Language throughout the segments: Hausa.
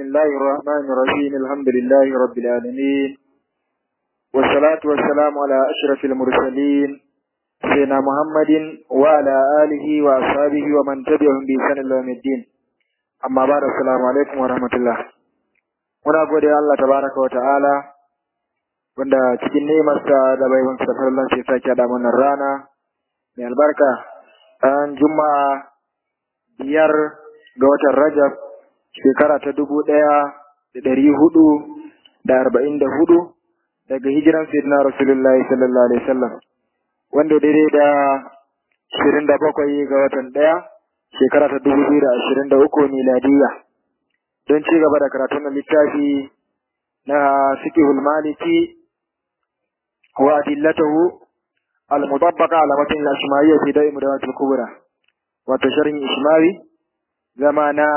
الله الرحمن الرحيم الحمد لله رب العالمين والصلاة والسلام على أشرف المرسلين سيدنا محمد وعلى آله وأصحابه ومن تبعهم بإحسان إلى يوم الدين أما بعد السلام عليكم ورحمة الله muna gode Allah tabaraka wa ta'ala wanda cikin nemarsa da baiwan sa farlan sai sake da wannan rana mai albarka ran juma'a biyar ga watan Rajab shekara ta dubu ɗaya da ɗari hudu da arba'in da hudu daga hijiran sayyidina Rasulullahi sallallahu alaihi wasallam wanda daidai da ashirin da bakwai ga watan ɗaya shekara ta dubu biyu da ashirin da uku miladiyya don ci gaba da karatun na littafi na fiqhul maliki wa adillatahu al-mutabbaqa ala matn al-ashmawiyya fi da'i mudawatil kubra wato sharhin ishmawi zama na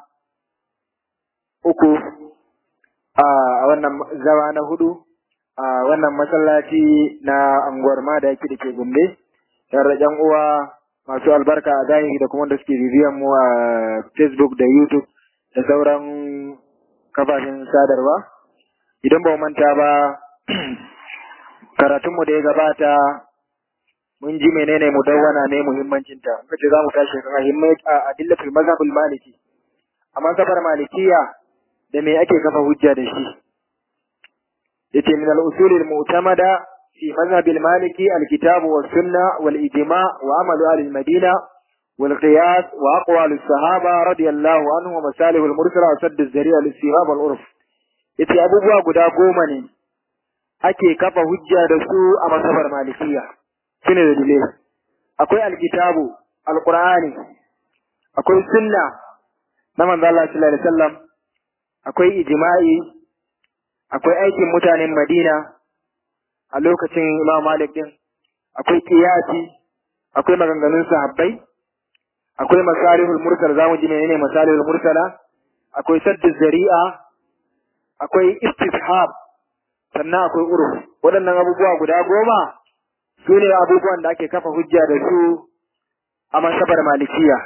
uku a wannan zama na hudu a wannan masallaci na anguwar ma da yake da ke gombe tare da uwa masu albarka a zahiri da kuma da suke bibiyan mu a facebook da youtube da sauran kafafen sadarwa idan ba manta ba karatunmu da ya gabata mun ji menene mudawwana ne muhimmancinta muka ce za mu tashi kan a adillatul mazhabul maliki a mazhabar malikiya da me ake kafa hujja da shi yace min al-usul al-mu'tamada fi mazhab al-maliki al-kitab wa sunna wal ijma' wa amalu ahli al-madina wal qiyas wa aqwal as-sahaba radiyallahu anhum wa masalih al-mursala wa sadd az-zari'a lis-sihab wal-urf yace abubuwa guda goma ne ake kafa hujja da su a mazhabar malikiya shine da dalilai akwai al-kitabu al-qur'ani akwai sunna na manzo Allah sallallahu alaihi wasallam akwai ijma'i akwai aikin mutanen Madina a lokacin Imam Malik din akwai qiyasi akwai maganganun sahabbai akwai masalihul mursal zamu ji menene masalihul mursala akwai saddu zari'a akwai istishab sannan akwai uruf waɗannan abubuwa guda goma su ne abubuwan da ake kafa hujja da su a masabar malikiya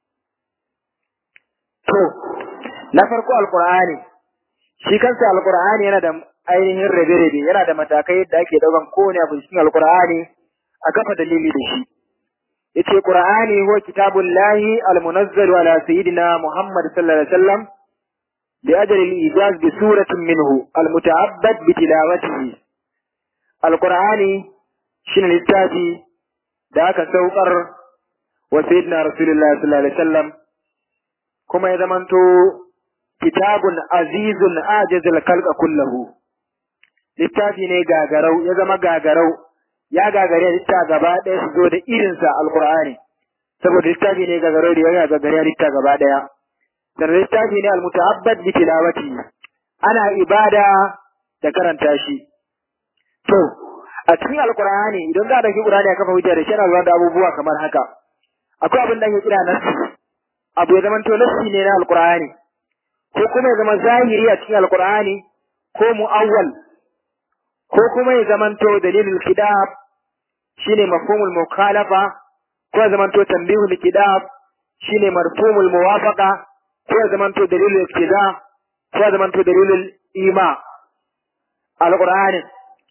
to na farko alqur'ani shi kansa alqur'ani yana da ainihin rabe-rabe yana da matakai yadda ake daukan kowane abu cikin alqur'ani a kafa dalili da shi yace qur'ani huwa kitabullahi almunazzal ala sayyidina muhammad sallallahu alaihi wasallam li ajli al-ijaz bi suratin minhu almuta'abbad bi tilawatihi alqur'ani shine littafi da aka saukar wa sayyidina rasulullahi sallallahu alaihi wasallam kuma ya zamanto kitabun azizun ajazal kalqa kullahu littafi ne gagarau ya zama gagarau ya gagare litta gaba ɗaya su zo da irinsa alqur'ani saboda littafi ne gagarau da ya gagare litta gaba ɗaya sannan littafi ne almuta'abbad bi tilawati ana ibada da karanta shi to a cikin alqur'ani idan za a dauki qur'ani a kafa hujja da shi ana zuwa da abubuwa kamar haka akwai abin da ake kira nasu abu ya zamanto nassi ne na alqur'ani ko kuma ya zama zahiri a cikin alqur'ani ko mu'awwal ko kuma ya zamanto dalilul kidab shine mafhumul mukhalafa ko ya zamanto tanbihul kidab shine marfumul muwafaqa ko ya zamanto dalilul iktida ko ya zamanto dalilul ima alqur'ani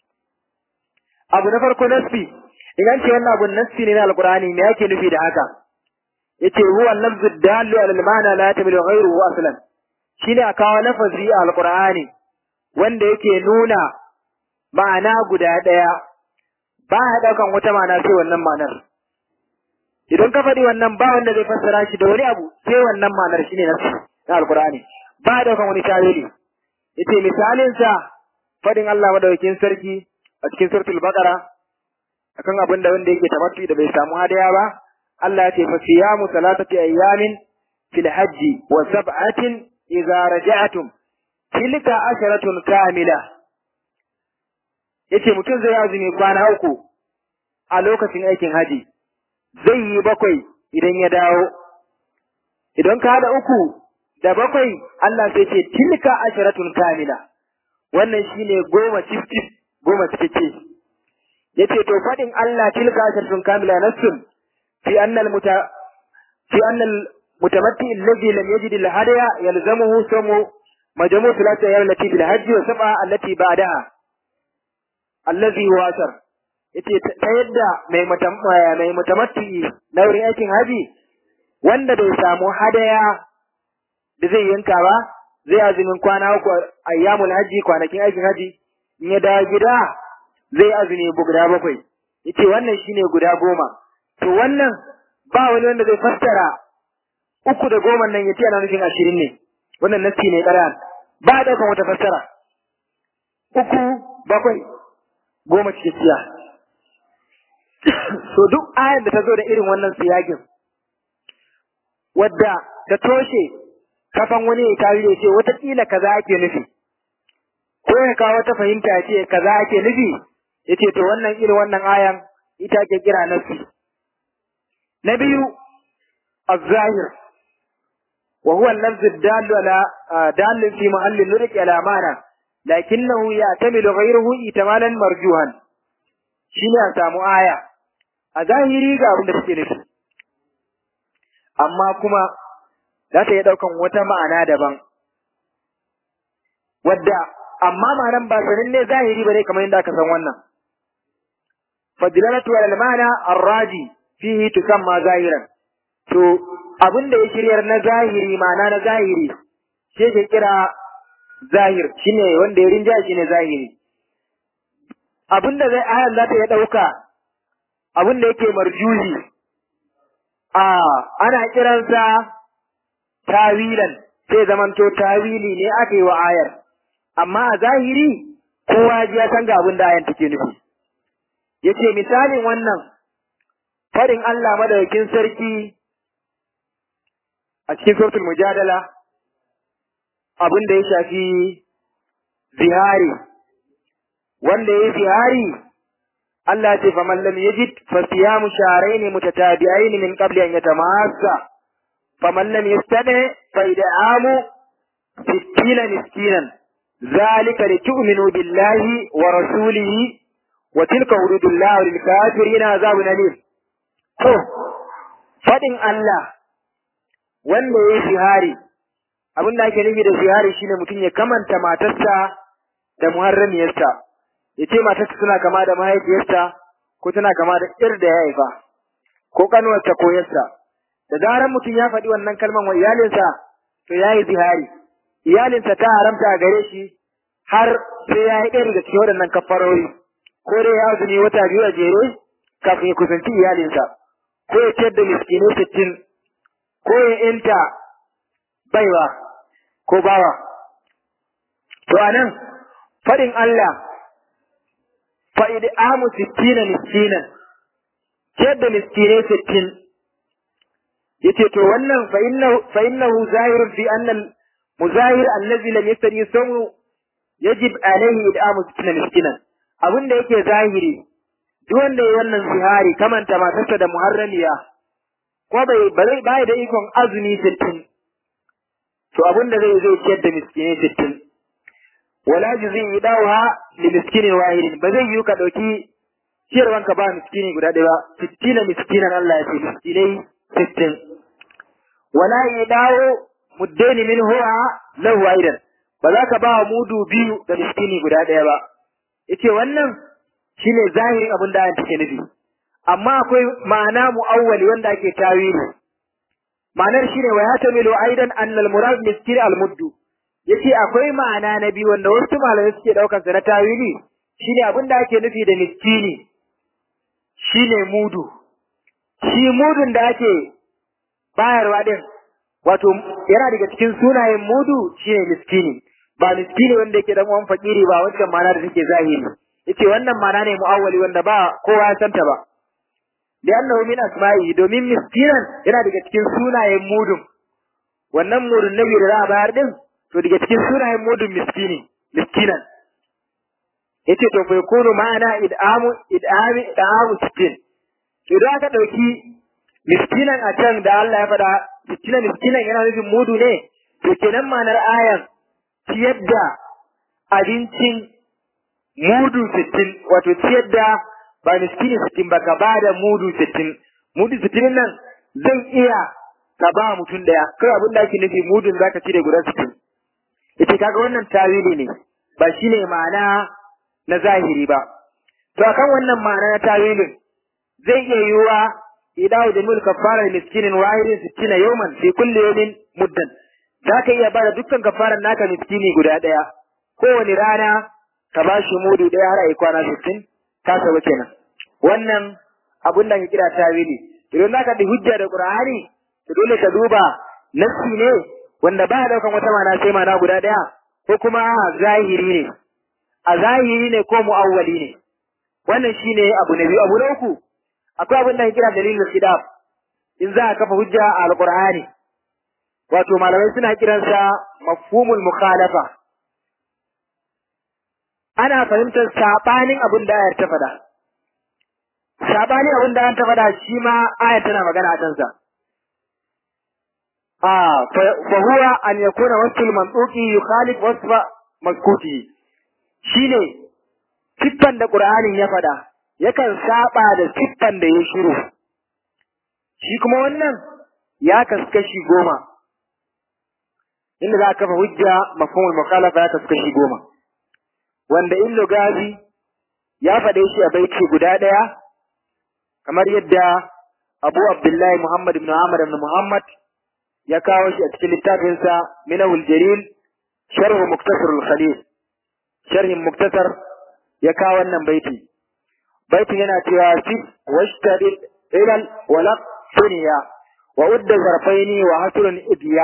abu na farko nassi idan ce wannan abun nassi ne na alqur'ani me yake nufi da haka yace huwa lafzu dallu ala al-ma'na la tamilu ghayruhu aslan shine a kawo lafazi a alqur'ani wanda yake nuna ma'ana guda daya ba ya daukan wata ma'ana sai wannan ma'anar idan ka faɗi wannan ba wanda zai fassara shi da wani abu sai wannan ma'anar shine nasu na alqur'ani ba ya daukan wani tawili yace misalin sa fadin Allah madaukakin sarki a cikin suratul baqara akan abin da wanda yake tamattu da bai samu hadaya ba Allah ya ce fa siyamu salatati ayyamin fil hajji wa sab'atin idza raja'tum tilka asharatun kamila yace mutum zai azumi kwana uku a lokacin aikin haji zai yi bakwai idan ya dawo idan ka hada uku da bakwai Allah sai ce tilka asharatun kamila wannan shine goma cif cif goma cikakke yace to fadin Allah tilka asharatun kamila nassun fi annal muta fi annal mutamatti alladhi lam yajid al-hadaya yalzamuhu samu majmu' thalathati ayyam allati bil hajj wa sab'a allati ba'daha allazi huwa asar yace ta yadda mai mai mutamatti na wurin aikin haji wanda bai samu hadaya da zai yanka ba zai azumin kwana uku ayyamul haji kwanakin aikin haji in ya dawo gida zai azumi guda bakwai yace wannan shine guda goma to wannan ba wani wanda zai fassara uku da goma nan yace ana nufin ashirin ne wannan nasi ne ƙaran ba a ɗaukan wata fassara uku bakwai goma cikakkiya so duk ayar da ta zo da irin wannan siyagin wadda ta toshe kafan wani ya tawi da ce wataƙila kaza ake nufi ko ya kawo wata fahimta ya ce kaza ake nufi ya ce to wannan irin wannan ayan ita ke kira nafsi na biyu الظاهر وهو اللفظ الدال على دال في محل النطق على معنى لكنه يعتمد غيره احتمالا مرجوها shine a samu aya a zahiri ga abin da take nufi amma kuma za ta iya ɗaukan wata ma'ana daban wadda amma ma'anan ba sanin ne zahiri ba ne kamar yadda aka san wannan fadilalatu wal ma'ana arraji fihi tusamma zahiran to abin da ya shiryar na zahiri ma'ana na zahiri shi ke kira zahir shine wanda ya rinja shine zahiri abin da zai ayan za ta ya ɗauka abin da yake marjuhi a ana kiransa tawilan sai zamanto tawili ne aka yi wa ayar amma a zahiri kowa ji ya san ga abin da ayan take nufi yace misalin wannan farin Allah madaukakin sarki a cikin suratul mujadala abin da ya shafi zihari wanda ya yi zihari Allah ce fa man lam yajid fa siyamu shahrayn mutatabi'ain min qabli an yatamassa fa man lam yastadi fa id'amu sittina miskinan zalika litu'minu billahi wa rasulihi wa tilka hududullah lil kafirin azabun alim to fadin Allah wanda ya yi zihari abin da ake nufi da zihari shine mutum ya kamanta matarsa da muharramiyarsa ya ce matarsa suna kama da mahaifiyarsa ko tana kama da ir da ya haifa ko kanuwarsa ko yarsa da zaran mutum ya faɗi wannan kalman wa iyalinsa to ya yi zihari iyalinsa ta haramta a gare shi har sai ya yi ɗaya daga cikin waɗannan kafarori ko dai ya azumi wata biyu a jere kafin ya kusanci iyalinsa ko ya ciyar da miskinai sittin ko ya inta baiwa ko bawa. To anan faɗin Allah fa'id amu sittina miskinan, ciyar da miskinai sittin, yace to wannan fa'innahu zahirun fi annal muzahir allazi lam yastari samu yajib alaihi id'amu sittina miskinan. Abin da yake zahiri, duk wanda ya wannan zihari kamanta matarsa da muharramiya, ko bai bai bai da ikon azumi sittin to abin da zai zai ciyar da miskinai sittin wala juzi idawha li miskinin wahidin ba zai yi ka dauki ciyarwan ka ba miskini guda ɗaya ba sittina miskinan Allah ya ce miskinai sittin wala idawo muddaini min huwa lahu aidan ba za ka ba mudu biyu da miskini guda ɗaya ba yace wannan shine zahirin abin da take nufi amma akwai ma'ana mu'awwali wanda ake tawili ma'anar shine wa yatamilu aidan annal murad miskin al muddu yace akwai ma'ana na biyu wanda wasu malamai suke daukar sa na tawili shine abin da ake nufi da miskini shine mudu shi mudun da ake bayarwa din wato yana daga cikin sunayen mudu shine miskini ba miskini wanda yake dan uwan fakiri ba wancan ma'ana da take zahiri yace wannan ma'ana ne mu'awwali wanda ba kowa ya santa ba li'annahu min asma'i domin miskinan yana daga cikin sunayen mudun wannan mudun nabi da za a bayar din to daga cikin sunayen mudun miskini miskinan yace to fa yakunu ma'ana id'amu id'ami id'amu sittin to idan aka dauki miskinan a can da Allah ya faɗa miskinan miskinan yana nufin mudu ne to kenan ma'anar ayan ciyar da abincin mudu sittin wato ciyar da ba miskini sittin ba ka ba da mudu sittin mudu sittin nan zan iya ka ba mutum daya kai abin da ake nufi mudun zaka cire guda sittin ita kaga wannan tawili ne ba shine ma'ana na zahiri ba to akan wannan ma'ana na tawilin zai iya yiwuwa idawu da mulka fara miskinin wahidin sittina yawman fi kulli yawmin muddan za ka iya bada dukkan kafaran naka miskini guda ɗaya kowane rana ka ba shi mudu ɗaya har a yi kwana sittin ka saba kenan wannan abun da ke kira tawili idan za ka da hujja da qur'ani to dole ka duba nassi ne wanda ba daukan wata mana sai mana guda ɗaya ko kuma zahiri ne a zahiri ne ko mu'awwali ne wannan shine abu na biyu abu na uku akwai abin da ke kira dalilul khidab in za a kafa hujja a alqur'ani wato malamai suna kiransa mafhumul mukhalafa ana fahimtar sabanin abin da ayar ta faɗa sabanin abin da ayar ta faɗa shi ma ayar tana magana a kansa ah fa huwa an yakuna wasful mantuqi yukhalif wasfa maskuti shine siffan da qur'anin ya faɗa yakan saba da siffan da ya shiru shi kuma wannan ya kaskashi goma inda za a kafa hujja mafhumul mukhalafa ya kaskashi goma wanda in lugazi ya faɗe shi a baiti guda ɗaya kamar yadda Abu Abdullahi Muhammad ibn Ahmad ibn Muhammad ya kawo shi a cikin littafinsa Minahul Jalil Sharh Muktasar al-Khalil sharhin Muktasar ya kawo wannan baiti baitin yana cewa sif washtadid ilal walaq dunya wa udda zarfaini wa hasrun idiya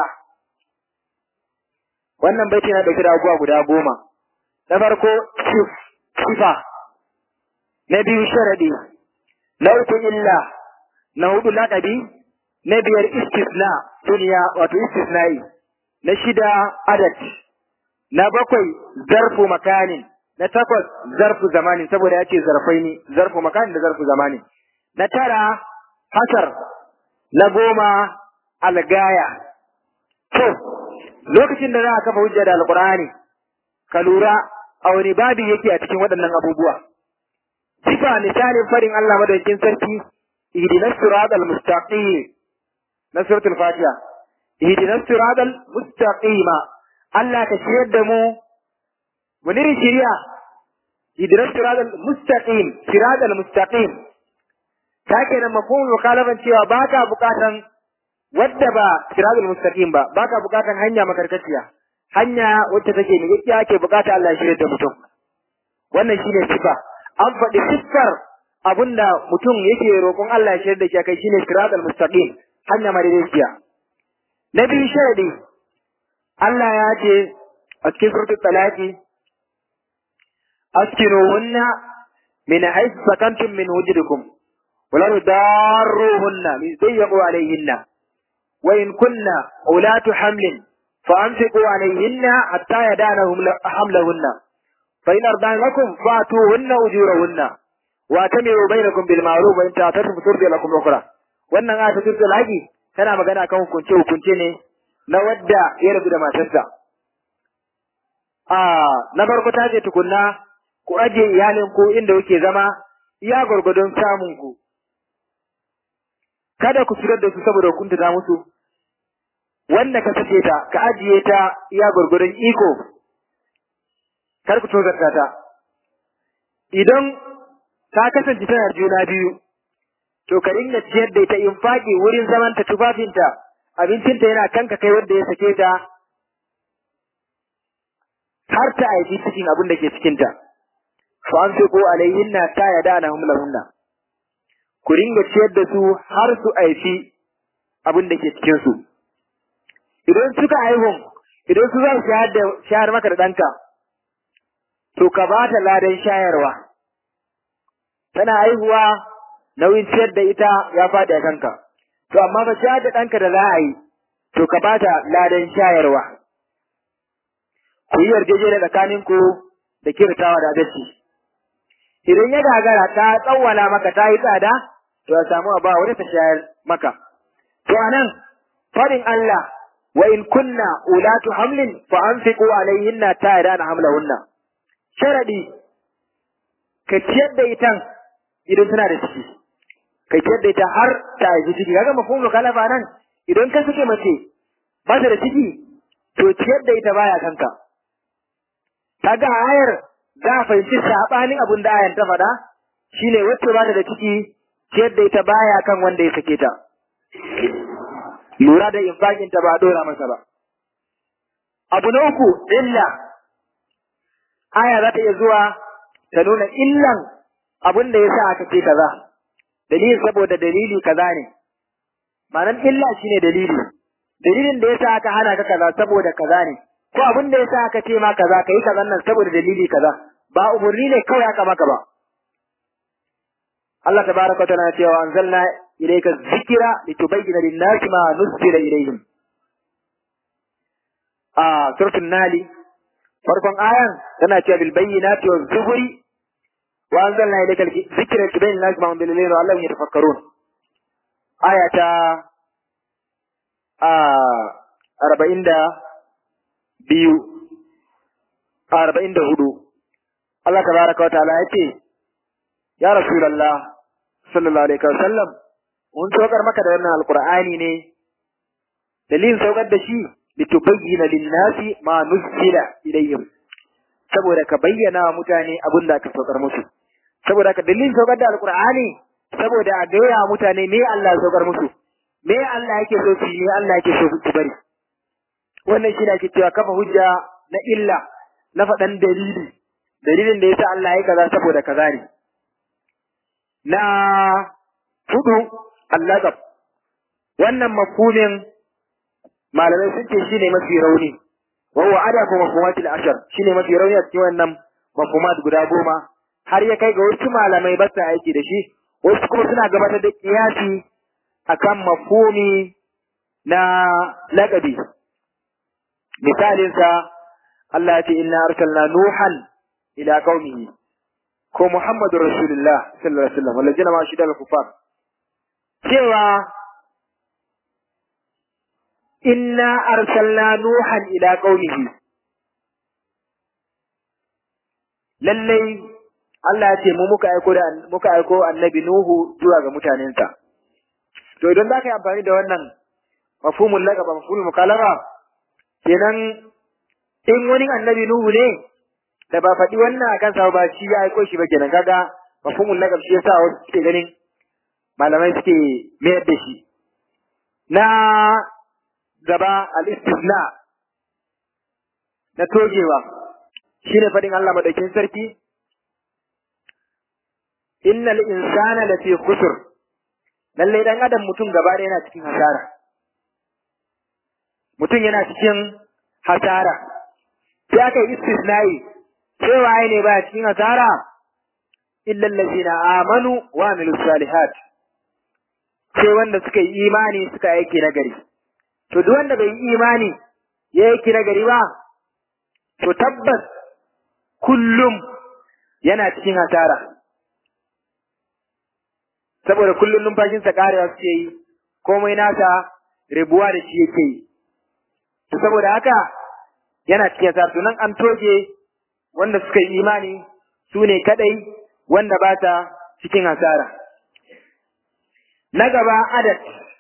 wannan baiti yana dauke da abubuwa guda goma na farko sif sifa na biyu sharadi na uku illa na hudu laqabi na biyar istisna duniya wato istisna'i na shida adad na bakwai zarfu makanin na takwas zarfu zamanin saboda ya ce zarfai ne zarfu makanin da zarfu zamanin na tara hasar na goma algaya to lokacin da za a kafa hujja da alqur'ani ka lura a wani babi yake a cikin waɗannan abubuwa sifa misalin farin Allah madaukakin sarki ihdinas siratal mustaqim na suratul fatiha ihdinas siratal mustaqima Allah ka shirya da mu wani irin shiriya ihdinas siratal mustaqim siratal mustaqim ta kenan mafhumul mukhalafan cewa baka bukatan wadda ba siratal mustaqim ba baka bukatan hanya makarkaciya hanya wacce take ne yake ake bukata Allah ya shirya da mutum wannan shine sifa an faɗi siffar abinda mutum yake roƙon Allah ya shirya da shi kai shine siratal mustaqim hanya madaidaiciya na biyu sharadi Allah ya ce a cikin suratul talaqi askinuhunna min haythu sakantum min wujudikum ولا تضاروهن ليضيقوا عليهن وإن كن أولات حمل فأمسكوا عليهن حتى يدانهم حملهن فإن أرضان لكم فأتوهن أجورهن وأتمروا بينكم بالمعروف وإن تعترفوا ترضي لكم أخرى wannan aya ta turtul haji tana magana kan hukunce hukunce ne na wadda ya rabu da matarsa a na farko ta ce tukunna ku aje iyalin ku inda kuke zama iya gwargwadon samun ku kada ku fitar da su saboda hukunta ta musu wanda ka sake ta ka ajiye ta iya gwargwadon iko kar ku tozarta ta idan ta kasance tana juna biyu to ka dinga ciyar da ita infaki wurin zaman ta tufafinta abincinta yana kanka kai wanda ya sake ta har ta aiki cikin abin da ke cikinta fa an ko alayhinna ta yada na humlahunna ku ringa ciyar da su har su aifi abin da ke cikin su idan suka haihun idan su za su shayar da shayar maka da ɗanka to ka ba ta ladan shayarwa tana haihuwa nauyin ciyar da ita ya faɗi a kanka to amma ba shayar da ɗanka da za a yi to ka ba ta ladan shayarwa ku yi yarjejeniya tsakaninku da kirtawa da adalci idan ya gagara ta tsawwala maka ta yi tsada to ya samu a ba wani ta shayar maka to anan faɗin Allah wa in kunna ulatu hamlin fa anfiqu alayhinna ta'idana hamlahunna sharadi ka ciyar da itan idan tana da ciki ka ciyar da ita har ta haifi ciki kaga mafhumul kalafa nan idan ka suke mace ba ta da ciki to ciyar da ita baya kanka kaga ayar za a fahimci sabanin abin da ayar ta faɗa shine wacce ba ta da ciki ciyar da ita baya kan wanda ya sake ta lura da infaqin ta ba a dora masa ba abu na uku illa aya za ta iya zuwa ta nuna illan abin da ya sa aka ce kaza dalilin saboda dalili kaza ne ma'anar illa shine dalili dalilin da ya sa aka hana ka kaza saboda kaza ne ko abin da ya sa aka ce ma kaza kai kaza nan saboda dalili kaza ba umurni ne kawai aka maka ba Allah tabaraka wa ta'ala cewa anzalna ilayka dhikra litubayyana lin-nasi ma nuzila ilayhim a suratul nali farkon ayan tana cewa bil bayyinati waz zuburi wa anzalna ilayka dhikra litubayyana lin-nasi ma unzila ilayhim la'allahum yatafakkarun aya ta a arba'in da biyu a arba'in da hudu Allah tabaraka wa ta'ala ya ce ya rasulallah sallallahu alaihi wa sallam mun saukar maka da wannan alqur'ani ne dalilin saukar da shi litubayyana lin-nasi ma nuzila ilayhim saboda ka bayyana wa mutane abin da aka saukar musu saboda ka dalilin saukar da alqur'ani saboda a gaya mutane me Allah ya saukar musu me Allah yake so su me Allah yake so su bari wannan shi ne ake cewa kafa hujja na illa na faɗan dalili dalilin da yasa Allah ya kaza saboda kaza ne na hudu allazab wannan mafhumin malamai sun ce shine mafi rauni wa huwa adabu mafhumatil ashar shine mafi rauni a cikin wannan mafhumat guda goma har ya kai ga wasu malamai ba su aiki da shi wasu kuma suna gabatar da kiyasi akan mafhumi na laqabi misalin sa Allah ya ce inna arsalna nuhan ila qaumihi ko Muhammadur Rasulullah sallallahu alaihi wasallam wallazina ma shidal kufar cewa inna arsalna nuhan ila qaumihi lallai Allah ya ce mu muka aiko da muka aiko annabi Nuhu zuwa ga mutanensa to idan za ka yi amfani da wannan mafhumul laqaba mafhumul mukalama kenan in wani annabi Nuhu ne da ba faɗi wannan akan sa ba shi ya aiko shi ba kenan kaga mafhumul laqab shi yasa wasu suke ganin malamai suke mayar da shi na gaba al-istisna na togewa shine faɗin Allah madaukin sarki innal insana lafi khusr lalle dan adam mutum gaba da yana cikin hasara mutum yana cikin hasara sai aka yi istisnai sai waye ne ba cikin hasara illa allazina amanu wa amilus salihat sai wanda suka yi imani suka aiki na gari to duk wanda bai yi imani ya aiki na gari ba to tabbas kullum yana cikin hasara saboda kullum numfashinsa karewa suke yi komai nasa rabuwa da shi yake yi to saboda haka yana cikin hasara to nan an toge wanda suka yi imani su ne kadai wanda ba ta cikin hasara na gaba adad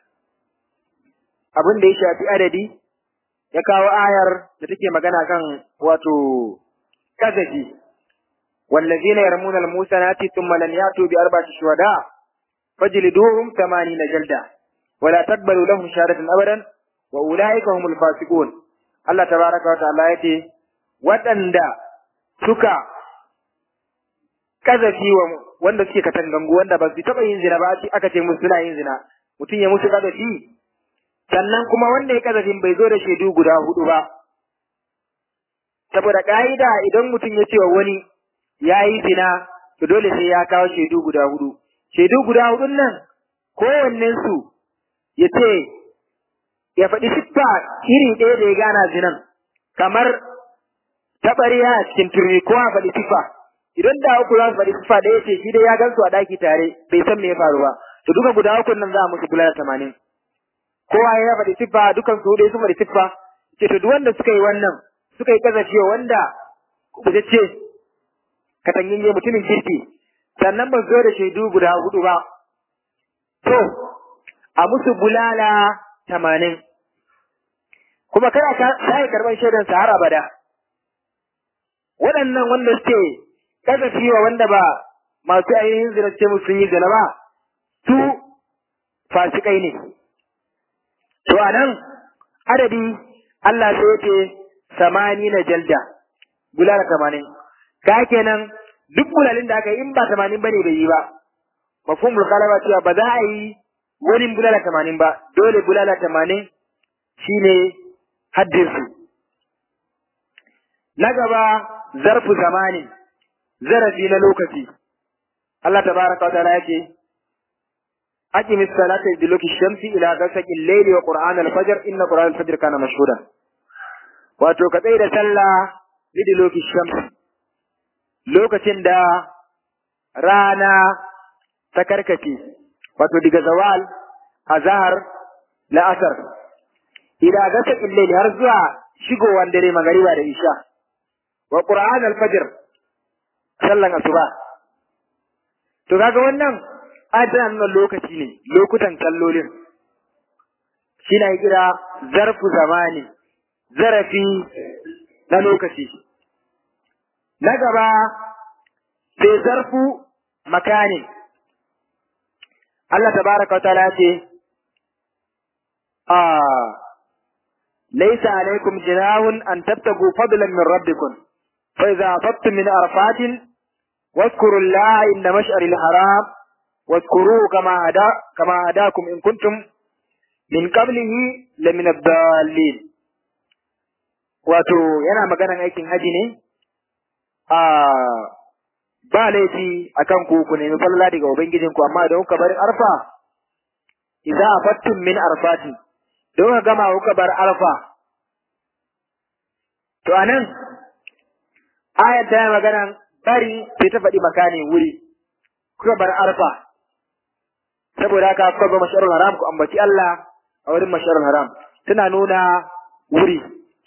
abin da ya shafi adadi ya kawo ayar da take magana kan wato kazafi wallazina yarmuna al-musanati thumma lam yatu bi arba'ati shuhada fajliduhum 80 jalda wala taqbalu lahum shahadatan abadan wa ulaika humul fasiqun Allah tabaraka wa ta'ala yace waɗanda suka kazafi wa wanda suke katangangu wanda ba su taɓa yin zina ba aka ce musu suna yin zina mutum ya musu kazafi sannan kuma wanda ya kazafin bai zo da shaidu guda hudu ba saboda ka'ida idan mutum ya ce wa wani ya yi zina to dole sai ya kawo shaidu guda hudu shaidu guda hudun nan kowannen su ya ce ya faɗi siffa iri ɗaya da ya gana zinan kamar taɓariya a cikin turmi ko a faɗi siffa idan da uku za su faɗi siffa da ya ce shi dai ya gan su a ɗaki tare bai san me ya faru ba to duka guda uku nan za a musu bulala tamanin kowa ya faɗi siffa dukan su dai sun faɗi siffa ce to duk wanda suka yi wannan suka yi kazafi wanda ce katangin ya mutumin kirki sannan ba zo da shaidu guda hudu ba to a musu bulala tamanin kuma kada ka sai karban shaidan sa har abada waɗannan wanda suke kasafi wa wanda ba masu ainihin zina ce musu sun yi zina ba su fasikai ne to anan adadi Allah sai ya ce samani na jalda bulala tamanin ka kenan duk bulalin da aka yi in ba tamanin bane bai yi ba mafhumul kalaba cewa ba za a yi wani bulala tamanin ba dole bulala tamanin shine haddinsu na gaba zarfu zamani zarafi na lokaci Allah tabaraka wa ta'ala yake أقم الصلاة لدلوك الشمس إلى غسق الليل وقرآن الفجر إن قرآن الفجر كان مشهودا wato ka tsaye da sallah lidiloki shams lokacin da rana ta karkace wato daga zawal azhar la'asar ila gasa illaili har zuwa shigowar dare magariba da isha wa qur'an al-fajr sallan asuba to kaga wannan adana nuna lokaci ne lokutan kallolin shi na kira zarfu zamani zarafi na lokaci na gaba sai zarfu makani Allah tabaraka wa ta'ala ce a laysa alaykum jinahun an tabtagu fadlan min rabbikum fa idza afattum min arfatin واذكروا الله عند مشعر الحرام واذكروه كما هدا كما هداكم إن كنتم من قبله لمن الضالين wato yana maganan aikin haji ne a ba laifi akan ku ku nemi falala daga ubangijin ku amma idan kuka bar arfa idza afattum min arfati don ka gama kuka bar arfa to anan ayat ta maganan bari sai ta faɗi makani wuri kuka bar arfa saboda haka kuka zo masharul haram ku ambaci Allah a wurin masharul haram tana nuna wuri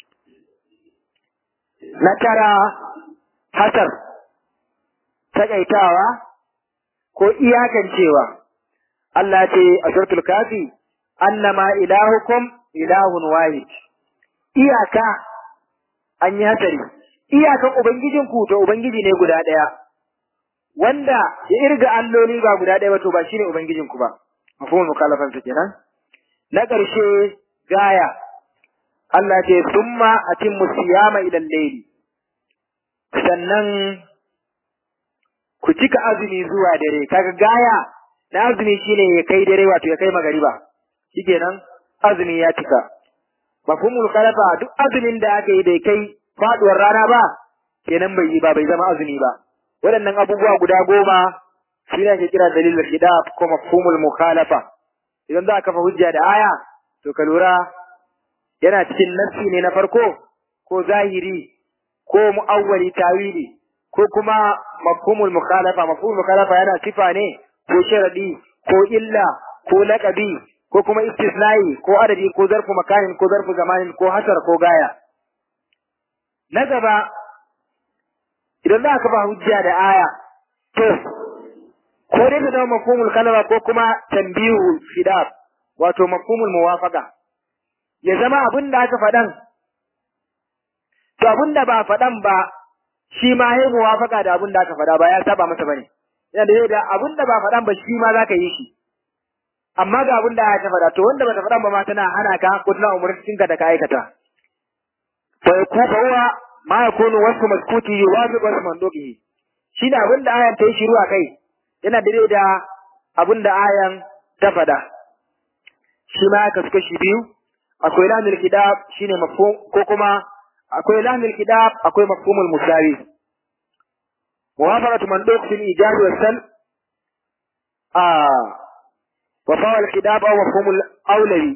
na tara hasar takaitawa ko iyakancewa Allah ce a suratul kafi annama ilahukum ilahun wahid iyaka an yi hasari iyakan ubangijinku to ubangiji ne guda ɗaya wanda ya irga alloli ba guda ɗaya ba to ba shine ubangijinku ba mafhumul mukhalafan su kenan na ƙarshe gaya Allah ce summa atimmu siyama ila layli sannan ku cika azumi zuwa dare kaga gaya na azumi shine ya kai dare wato ya kai magariba shikenan azumi ya cika mafhumul khalafa duk azumin da aka yi bai kai faduwar rana ba kenan bai yi ba bai zama azumi ba waɗannan abubuwa guda goma shi ne ake kira dalilul hidab ko mafhumul mukhalafa idan za ka kafa hujja da aya to ka lura yana cikin nassi ne na farko ko zahiri ko mu'awwali tawili ko kuma mafhumul mukhalafa mafhumul mukhalafa yana sifa ne ko sharadi ko illa ko laqabi ko kuma istisnai ko adadi ko zarfu makanin ko zarfu zamanin ko hasar ko gaya na gaba idan za ka ba hujja da aya to ko dai ta zama mafhumul kalama ko kuma tanbihu fidab wato mafhumul muwafaqa ya zama abin da aka faɗan to abin da ba faɗan ba shi ma ya muwafaqa da abin da aka faɗa ba ya saba masa bane yana da da abin da ba faɗan ba shi ma za ka yi shi amma ga abin da aka faɗa to wanda bata faɗan ba ma tana hana ka ko tana umurcin ka da ka aikata fa yakufa huwa ma yakunu wasu maskuti yuwafiq wasu manduqihi shi da abin da ayan ta yi shiru a kai yana daidai da abin da ayan ta faɗa shi ma aka suka shi biyu akwai lamil kidab shine mafhum ko kuma akwai lamil kidab akwai mafhumul musawi muwafaqatu manduq fil ijab wa sal a wa fa'al kidab aw mafhumul awlawi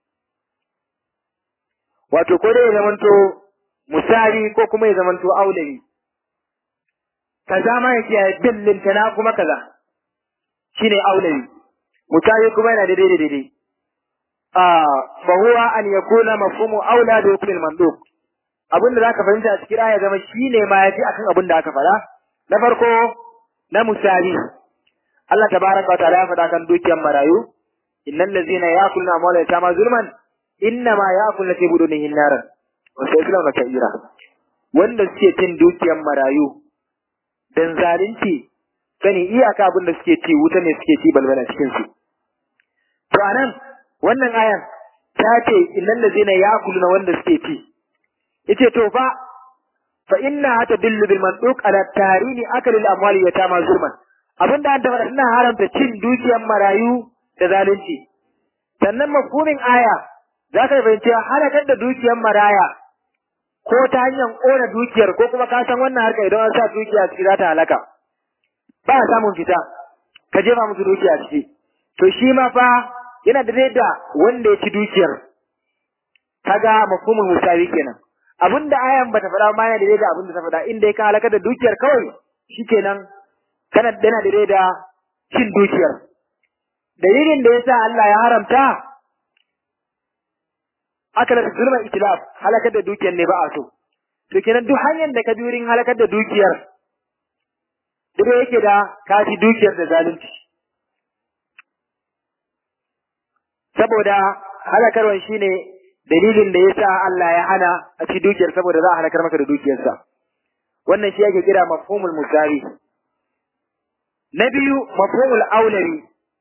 wato ko dai ya zamanto musawi ko kuma ya zamanto awlawi kaza ma yake ya billin tana kuma kaza shine aulawi mutayi kuma yana daidai da daidai ah fa huwa an yakuna mafhumu aula da hukm al-mandub abin da zaka fahimta a cikin aya zama shine ma yafi akan abin da aka faɗa na farko na musawi Allah tabaraka wa ta'ala ya faɗa kan dukiyar marayu innal ladzina ya'kuluna amwala yatama zulman innama ya'kuluna fi budunihim naran wa sayaslawna sa'ira wanda suke cin dukiyar marayu dan zalunci sani iyaka abin da suke ci wuta ne suke ci balbala cikin su to anan wannan ayan ta ce innal ladzina ya'kuluna wanda suke ci yace to fa fa inna tadillu bil manduq ala tarini akalil amwali yatama zulman abinda an tabbata ina haramta cin dukiyar marayu da zalunci sannan mafhumin aya za ka fahimci halakar da dukiyar maraya ko ta hanyar ƙona dukiyar ko kuma ka san wannan harka idan an sa dukiya ciki za ta halaka ba a samun fita ka jefa musu dukiya ciki to shi ma fa yana da da wanda ya ci dukiyar kaga mafhumin musawi kenan abinda ayan bata faɗa ma yana da da abinda ta faɗa inda ka halakar da dukiyar kawai shikenan kana yana da da cin dukiyar dalilin da yasa Allah ya haramta aka da zulma itilaf halakar da dukiyar ne ba a so to kenan duk hanyar da ka bi wurin halakar da dukiyar duk yake da ka ci dukiyar da zalunci saboda halakarwan shine dalilin da yasa Allah ya hana a ci dukiyar saboda za a halakar maka da dukiyarsa wannan shi yake kira mafhumul musawi na biyu mafhumul aulawi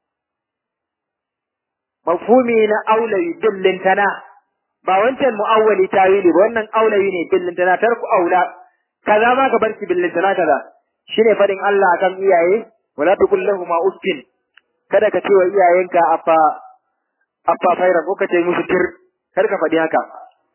mafhumi na aulawi dillintana ba wancan mu'awwali tawili ba wannan aulawi ne billintana tarku aula kaza ma ka barki billintana kaza shine fadin Allah akan iyaye wala tuqul lahum uffin kada ka ce wa iyayenka afa afa faira ko ka ce musu tir kar ka faɗi haka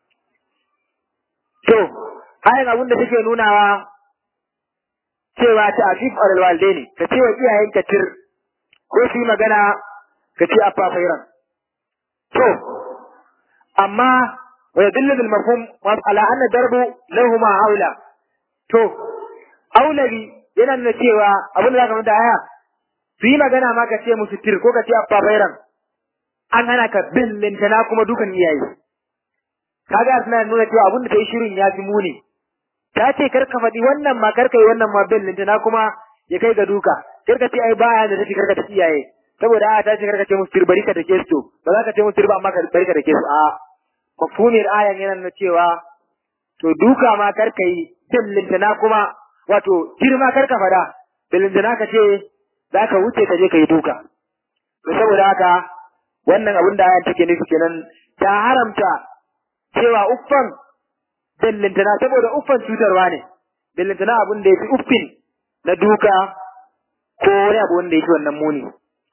to ayan abin da take nunawa cewa ta afif alal walidaini ka ce wa iyayenka tir ko su yi magana ka ce afa fairan to amma wa yadullu bil mafhum ala anna darbu lahuma aula to aulabi yana nuna cewa abin da zaka manta aya su yi magana ma ka ce musu tir ko ka ce abba bairan an hana ka billintana kuma dukan iyaye kaga suna nuna cewa abin da ta yi shirin ya fi muni ta ce kar ka faɗi wannan ma kar ka yi wannan ma billintana kuma ya kai ga duka kar ka ce ai baya da take kar ka ta iyaye saboda aya ta ce kar ka ce musu tir bari ka take su ba za ka ce musu tir ba amma ka bari ka take su a mafhumiyar ayan yana nuna cewa to duka ma kar ka yi billintana kuma wato girma kar ka fada billintana ka ce za ka wuce ka je ka yi duka to saboda haka wannan abin da ayan take nufi kenan ta haramta cewa uffan billintana saboda uffan cutarwa ne billintana abin da ya fi uffin na duka ko wani abu wanda ya fi wannan muni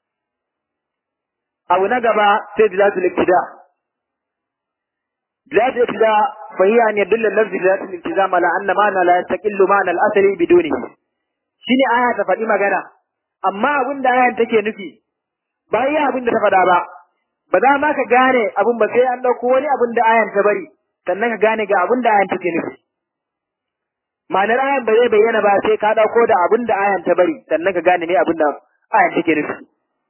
abu na gaba sai dilatul iktida dilatul iktida fa hiya an yadulla lafzi dilatul iltizam ala anna ma'ana la yastaqillu ma'ana al-asli bidunihi shine aya ta faɗi magana amma abin da ayan take nufi ba iya abin da ta faɗa ba ba za ma ka gane abin ba sai an ɗauko wani abin da ayan ta bari sannan ka gane ga abin da ayan take nufi ma'anar ayan ba zai bayyana ba sai ka ɗauko da abin da ayan ta bari sannan ka gane me abin da ayan take nufi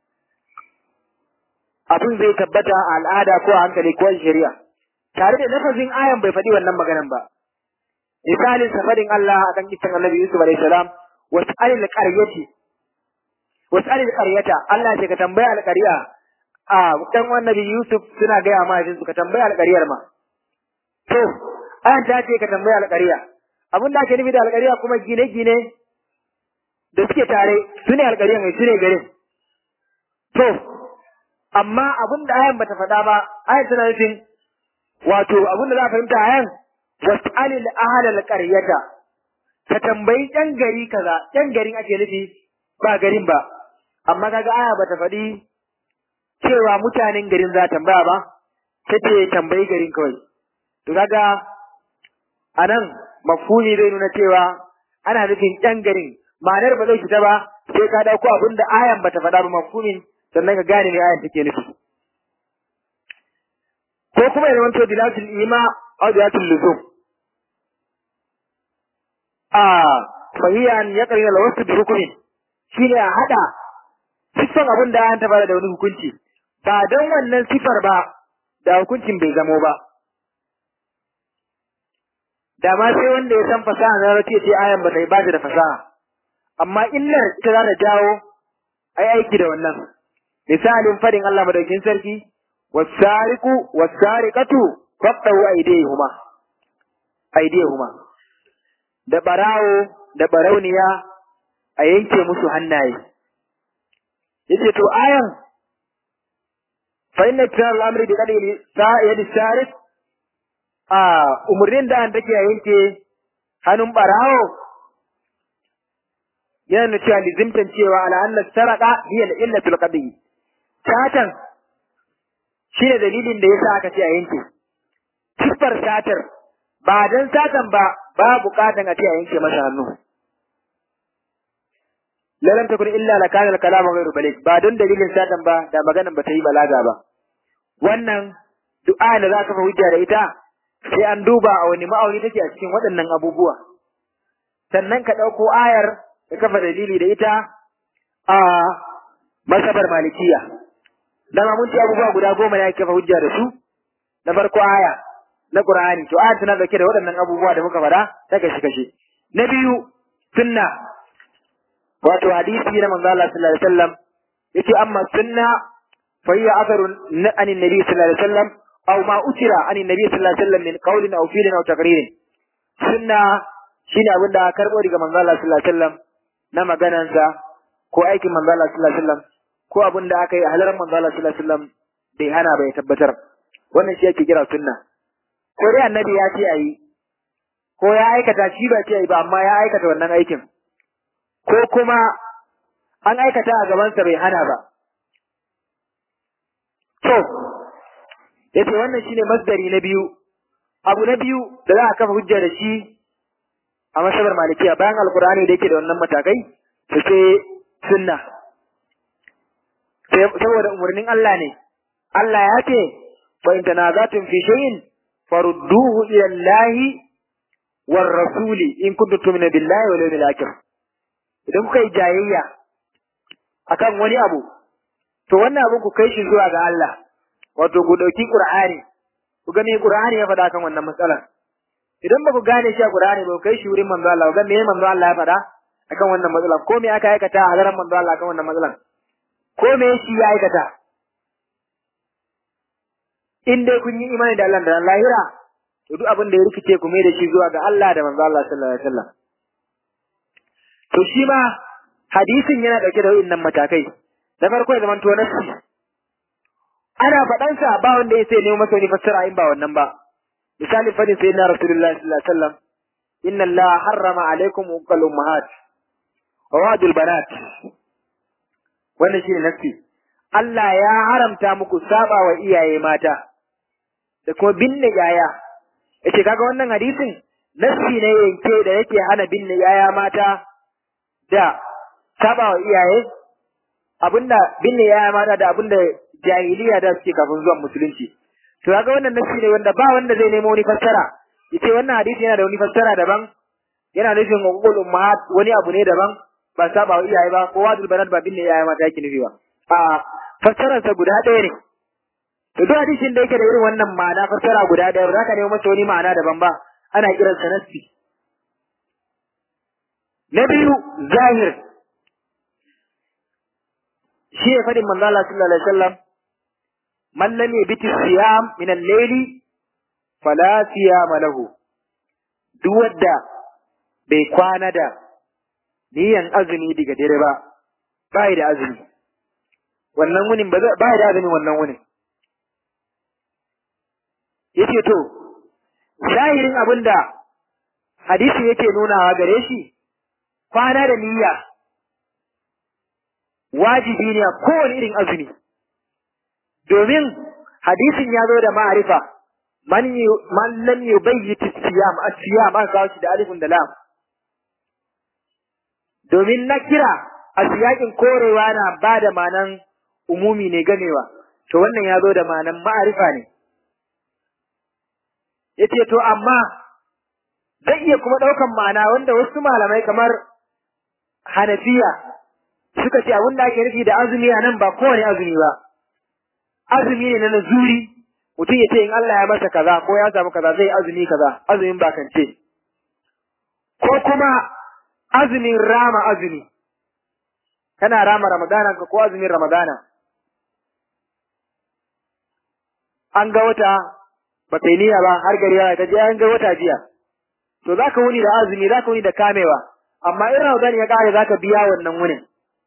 abin zai tabbata a al'ada ko a hankali ko a shari'a tare da lafazin ayan bai faɗi wannan maganan ba misalin safarin Allah akan kisan Annabi Yusuf alaihi salam was'alil qaryati was'alil qaryata Allah ce ka tambaya alqarya a dan Annabi Yusuf suna gaya ma su ka tambaya alqaryar ma to ayan ta ce ka tambaya alqarya abin da ake nufi da alqarya kuma gine-gine da suke tare su ne alqarya mai su ne garin to amma abin da ayan bata faɗa ba ayan tana nufin wato abin da za a fahimta ayan was'alil ahlal qaryata ka tambayi ɗan gari kaza ɗan garin ake nufi ba garin ba amma kaga aya bata faɗi cewa mutanen garin za tambaya ba ta ce tambayi garin kawai to kaga anan mafhumi zai nuna cewa ana nufin ɗan garin ma'anar ba zai fita ba sai ka dauko abin da ayan bata faɗa ba mafhumin sannan ka gane me ayan take nufi ko kuma ya zama dilatul ima aw dilatul luzum a fahiyan ya karina la wasu rukunin shine a hada sifan abin da ayan ta fara da wani hukunci ba don wannan sifar ba da hukuncin bai zamo ba da ma sai wanda ya san fasaha na race ce ayan ba ta ba da fasaha amma illar ita za ta jawo ai aiki da wannan misalin fadin Allah madaukin sarki wasariqu wasariqatu faqtu aydihuma aydihuma da barawo da barauniya a yanke musu hannaye yace to ayan fa inna kirar al'amri bi qadri sa'id sarif a umurnin da an take yanke hannun barawo yana nuna cewa lizimtan cewa ala anna sarqa hiya illatul qadri satan shi ne dalilin da yasa aka ce a yanke siffar satar ba dan satan ba ba bukatan a ce a yanke masa hannu lalam takun illa la kana al-kalam ghayru balik ba don dalilin satan ba da maganan ba ta yi balaga ba wannan du'a da za ka fa hujja da ita sai an duba a wani ma'auni take a cikin waɗannan abubuwa sannan ka ɗauko ayar ka kafa dalili da ita a masabar malikiya dama mun ci abubuwa guda goma ne ake kafa hujja da su na farko aya na qur'ani to aya tana dauke da waɗannan abubuwa da muka faɗa ta kashe kashe na biyu sunna wato hadisi na manzo Allah sallallahu alaihi wasallam yace amma sunna fa hiya atharun an annabi sallallahu alaihi wasallam aw ma utira an annabi sallallahu alaihi wasallam min qawlin aw fi'lin aw taqririn sunna shine abin da karbo daga manzo Allah sallallahu alaihi wasallam na maganansa ko aikin manzo Allah sallallahu alaihi wasallam ko abin da aka yi a halarar manzo Allah sallallahu alaihi wasallam bai hana bai tabbatar wannan shi ake kira sunna ko dai annabi ya ce ayi ko ya aikata shi ba ce ayi ba amma ya aikata wannan aikin ko kuma an aikata a gabansa bai hana ba to yace wannan shine masdari na biyu abu na biyu da za a kafa hujja da shi a masabar malikiya bayan alkur'ani da yake da wannan matakai to sai sunna saboda umarnin Allah ne Allah ya ce fa in tanazatun fi shay'in farudduhu ila Allah war rasuli in kuntum tu'minu billahi wal yawmil akhir idan kuka yi jayayya akan wani abu to wannan abun ku kai shi zuwa ga Allah wato ku dauki Qur'ani ku ga me Qur'ani ya faɗa kan wannan matsalar idan ba ku gane shi a Qur'ani ba ku kai shi wurin manzo Allah ga me manzo Allah ya faɗa akan wannan matsalar ko me aka aikata a daren manzo Allah akan wannan matsalar ko me shi ya aikata in dai kun yi imani da Allah da ran lahira to duk abin da ya rikice ku mai da shi zuwa ga Allah da manzo Allah sallallahu alaihi wasallam to shi ma hadisin yana dauke da wayannan matakai da farko ya zamanto nasi ana faɗan sa ba wanda ya sai nemo masa wani fassara in ba wannan ba misali fadin sayyidina rasulullahi sallallahu alaihi wasallam inna Allah harrama alaikum uqal ummahat wa wadul banat wannan shine nasi Allah ya haramta muku saba wa iyaye mata da kuma binne yaya yace kaga wannan hadisin nassi ne yanke da yake hana binne yaya mata da saba wa iyaye abinda binne yaya mata da abinda jahiliya da suke kafin zuwan musulunci to kaga wannan nassi ne wanda ba wanda zai nemo wani fassara yace wannan hadisi yana da wani fassara daban yana nufin uqul ummahat wani abu ne daban ba saba wa iyaye ba ko wadul banat ba binne yaya mata yake nufi ba a fassararsa guda ɗaya ne to duk hadisin da yake da irin wannan ma'ana fassara guda ɗaya ba za ka nemo masa wani ma'ana daban ba ana kiransa nassi na biyu zahir shi ne faɗin manzo Allah sallallahu alaihi wasallam man lam yabiti siyam min al-layli fala siyama lahu duk wanda bai kwana da niyan azumi daga dare ba bai da azumi wannan wunin ba ba da azumi wannan wunin yace to zahirin abinda hadisi yake nunawa gare shi kwana da niyya wajibi ne a kowane irin azumi domin hadisin ya zo da ma'arifa man man lam yubayyit siyam as-siyam an kawo shi da alifun da lam domin na kira a siyakin korewa na ba da manan umumi ne ganewa to wannan ya zo da manan ma'arifa ne yace to amma zai iya kuma ɗaukan ma'ana wanda wasu malamai kamar Hanafiya suka ce abin da ake nufi da azumi a nan ba kowane azumi ba azumi ne na nazuri mutum ya ce in Allah ya masa kaza ko ya samu kaza zai azumi kaza azumin bakance ko kuma azumin rama azumi kana rama ramadana ka ko azumin ramadana an ga wata ba kai niyya ba har gari ya ta je an ga wata jiya to za ka wuni da azumi za ka wuni da kamewa amma in ramadan ya kare za ka biya wannan wunin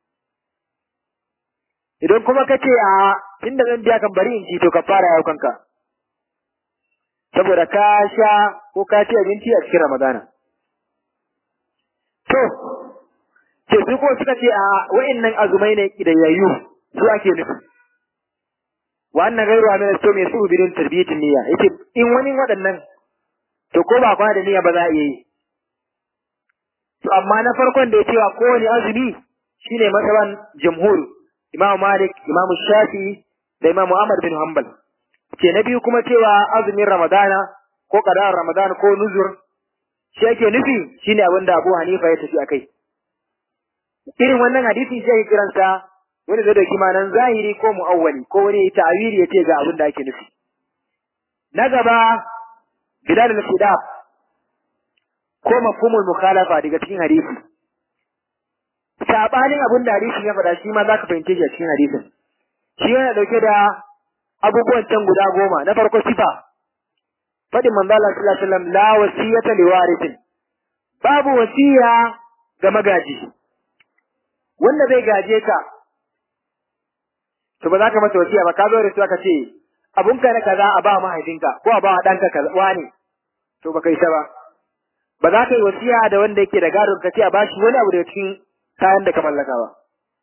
idan kuma ka ce a tunda zan biya kan bari in ci to ka fara yau kanka saboda ka sha ko ka ci abinci a cikin ramadana to ce su ko suka ce a wa'annan azumai ne kidayayyu su ake nufi wa annan gairu amina to mai su bidin tarbiyatin niyya yace in wani waɗannan to ko ba kwana da niyya ba za a iya yi to amma na farkon da ya cewa kowane azumi shine masaban jamhur Imam Malik, Imam Shafi da Imam Ahmad bin Hanbal. Ke na biyu kuma cewa azumin Ramadana ko qada'ar Ramadan ko nuzur shi yake nufi shine abin da Abu Hanifa ya tafi akai. Irin wannan hadisi shi yake kiransa wani zai dauki manan zahiri ko mu'awwali ko wani ta'awili ya ce ga abin da ake nufi. Na gaba Bilal al-Fidab ko mafhumul mukhalafa daga cikin hadisi. sabanin abin da hadisin ya faɗa shi ma za ka fahimce shi a cikin hadisin shi yana ɗauke da abubuwan can guda goma na farko sifa faɗin manzo Allah sallallahu alaihi wasallam la wasiyata li warithin babu wasiya ga magaji wanda zai gaje ka to ba za ka masa wasiya ba ka zo da su aka ce abun ka na kaza a ba mahaifinka ko a ba ɗanka kaza wani to ba kai ta ba ba za ka yi wasiya da wanda yake da gadon ka ce a bashi wani abu daga cikin kayan da ka mallaka ba.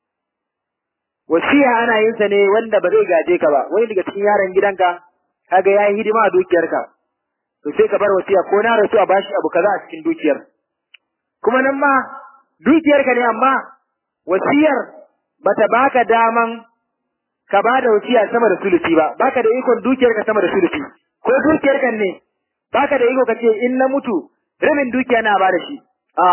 Wasiya ana yin sa ne wanda ba zai gaje ka ba, wani daga cikin yaran gidanka, kaga ya yi hidima a dukiyarka, to sai ka bar wasiya ko na rasu a bashi abu kaza a cikin dukiyar. Kuma nan ma dukiyarka ne amma wasiyar bata baka daman ka ba da wasiya sama da sulusi ba, baka da ikon dukiyarka sama da sulusi, ko dukiyarka ne baka da iko ka ce in na mutu rabin dukiya na ba da shi. A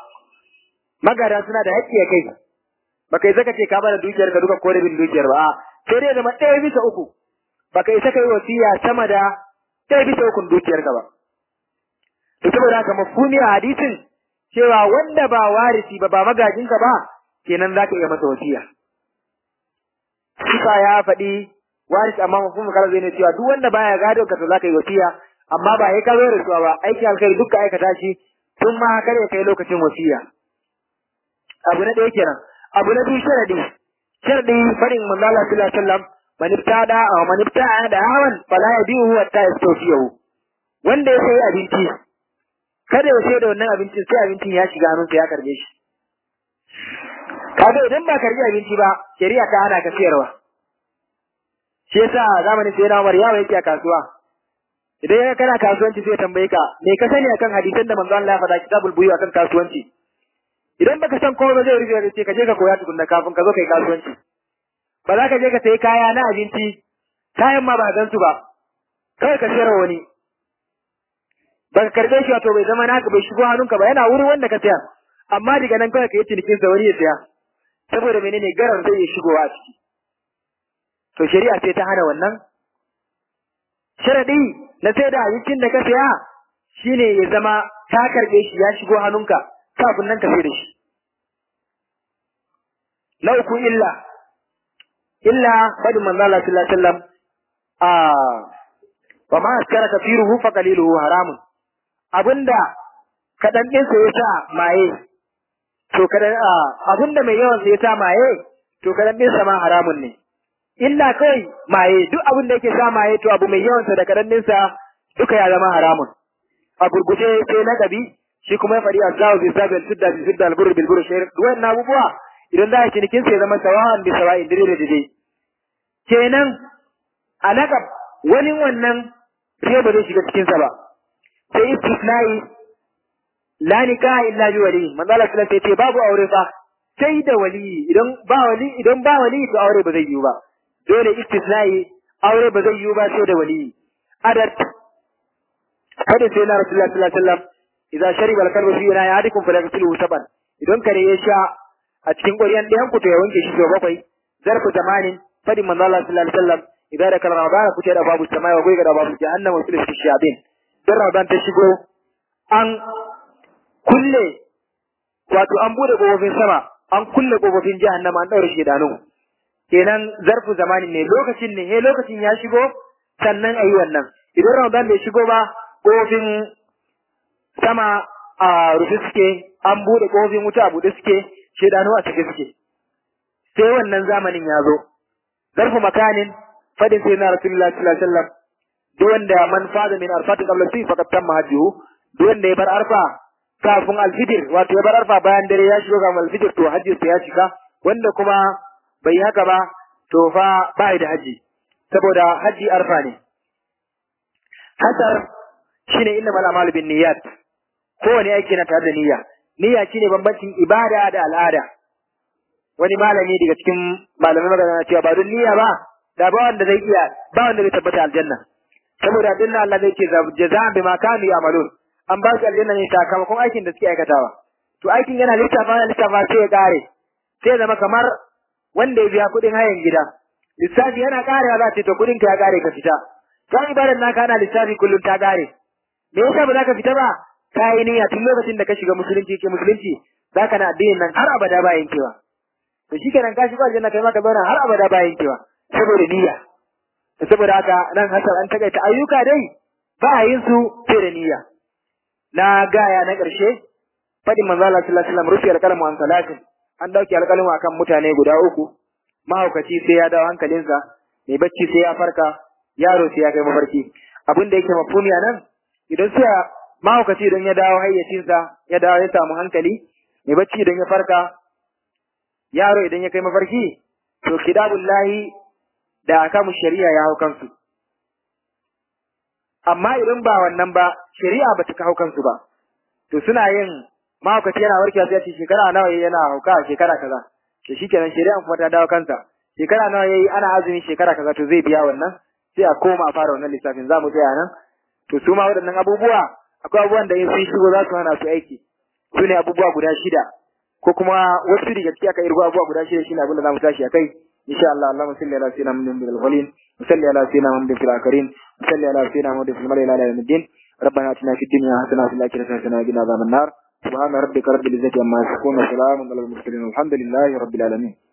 magada suna da haƙƙi a kai baka isa ka ce ka bada dukiyar ka duka ko rabin dukiyar ba sai dai zama ɗaya bisa uku baka isa ka yi wasiya sama da ɗaya bisa ukun dukiyar ka ba to saboda haka mafhumi a hadisin cewa wanda ba warisi ba ba magajin ka ba kenan zaka iya masa wasiya Sifa ya faɗi waris amma mafhumin kala zai ne cewa duk wanda baya gado ka to zaka yi wasiya amma ba ya kazo rasuwa ba aiki alkhairi dukka aikata shi tun ma kar ya kai lokacin wasiya abu na ɗaya kenan abu na biyu sharadi sharadi farin manzo Allah sallallahu alaihi wasallam man ibtada aw man ibtada da hawan fala yabihu hatta yastawfiyahu wanda ya sayi abinci kada ya sayar da wannan abincin sai abincin ya shiga hannunsa ya karbe shi kaga idan ba karbi abinci ba shari'a ta hana ka sayarwa shi yasa zamanin sai na Umar yawo yake a kasuwa idan ya kana kasuwanci sai tambaye ka me ka sani akan hadisan da manzo Allah ya faɗa kitabul buyu akan kasuwanci idan baka san komai ba zai rufe ka ce ka je ka koya tukunna kafin ka zo kai kasuwanci ba za ka je ka sayi kaya na abinci kayan ma ba gan su ba kawai ka sayar wani ba ka karbe shi wato bai zama naka bai shigo hannunka ba yana wurin wanda ka saya amma daga nan kawai ka yi cinikin sa wani ya saya saboda menene garar zai iya shigowa a ciki to shari'a ce ta hana wannan sharadi na sai da abincin da ka saya shine ya zama ka karbe shi ya shigo hannunka kafin nan ka sai da shi. Na uku illa, illa faɗin manzo Allah sallallahu alaihi wasallam a wa ma askara kafiruhu fa qaliluhu haramun. Abinda kadan din sa yasa maye to kadan abinda mai yawan sa yasa maye to kadan din sa ma haramun ne. Illa kai maye duk abin da yake sa maye to abu mai yawan sa da kadan din sa duka ya zama haramun. A gurguje sai na gabi shi kuma ya faɗi azawu bi sabil sidda bi sidda al-burr bil burr shayr wannan abubuwa idan za a cinikin sai zama sawahan bi sawa'in dire da dire kenan alaqab wani wannan sai ba zai shiga cikin sa ba sai istisnai la nikaha illa bi wali manzo Allah sallallahu alaihi wasallam babu aure fa sai da wali idan ba wali idan ba wali to aure ba zai yiwu ba dole istisnai aure ba zai yiwu ba sai da wali adat kada sai na rasulullahi sallallahu alaihi wasallam idza shariba al-kalbu fi ina yadikum falyaghsilhu saban idan kare ya sha a cikin ƙwaryan ɗayan ku to ya wanke shi sau bakwai zarfu zamanin fadin manzo Allah sallallahu alaihi wasallam idza da kalma ramadan ku ce da babu samai wa goyiga da babu jahannam wa sulhu shabin dan ramadan ta shigo an kulle wato an bude kofofin sama an kulle kofofin jahannama an daure shedanu kenan zarfu zamanin ne lokacin ne he lokacin ya shigo sannan ayi wannan idan ramadan bai shigo ba kofofin sama a rufe suke an bude kofin wuta a bude suke shedanu a cike suke sai wannan zamanin ya zo zarfu makanin fadin sai na rasulullahi sallallahu alaihi wasallam duk wanda man fada min arfati qabla fi faqad tamma hajjuhu duk wanda ya bar arfa kafin alfijir wato ya bar arfa bayan dare ya shigo ga alfijir to hajji ya cika wanda kuma bai yi haka ba to fa ba da haji saboda haji arfa ne hasar shine innamal a'malu bin niyyat kowane aiki na tare da niyya niyya shine bambancin ibada da al'ada wani malami daga cikin malamai magana na cewa ba don niyya ba da ba wanda zai iya ba wanda zai tabbata aljanna saboda aljanna Allah zai ce jaza'an bima kanu ya'malun an ba su aljanna ne sakamakon aikin da suke aikatawa to aikin yana lissafa yana lissafa sai ya kare sai zama kamar wanda ya biya kuɗin hayan gida lissafi yana karewa za ce to kuɗin ka ya kare ka fita ka ibadar naka ana lissafi kullum ta kare me yasa ba za ka fita ba ka yi niyya tun lokacin da ka shiga musulunci ke musulunci za ka na addinin nan har abada ba yankewa to shi kenan ka shigo aljanna kai ma ka zauna har abada ba yankewa saboda niyya saboda haka nan hasan an takaita ayyuka dai ba a yin su sai da niyya na gaya na ƙarshe faɗin manzo Allah sallallahu alaihi wasallam rufi alƙalamu an salatin an dauke alƙalamu akan mutane guda uku mahaukaci sai ya dawo hankalinsa mai bacci sai ya farka yaro sai ya kai mafarki abin da yake mafhumi nan idan sai mahaukaci idan ya dawo hayyacinsa ya dawo ya samu hankali mai bacci idan ya farka yaro idan ya kai mafarki to kidabullahi da akamu shari'a ya hau kansu amma idan ba wannan ba shari'a ba ta hau kansu ba to suna yin mahaukaci yana warkewa sai ce shekara nawa yayi yana hauka shekara kaza to shikenan shari'a kuma ta dawo kansa shekara nawa yayi ana azumi shekara kaza to zai biya wannan sai a koma a fara wannan lissafin za mu tsaya nan to su ma waɗannan abubuwa akwai abubuwan da in sun shigo za su hana su aiki su ne abubuwa guda shida ko kuma wasu daga ciki aka irgo abubuwa guda shida shine abin da za mu tashi a kai insha Allah Allahumma salli ala sayyidina Muhammadin bil awwalin wa salli ala sayyidina Muhammadin fil akhirin wa salli ala sayyidina Muhammadin fil malaa'ikati ila yawmiddin ربنا اتنا في الدنيا حسنه وفي الاخره حسنه وقنا عذاب النار سبحان ربك رب العزه عما يصفون وسلام على المرسلين والحمد لله رب العالمين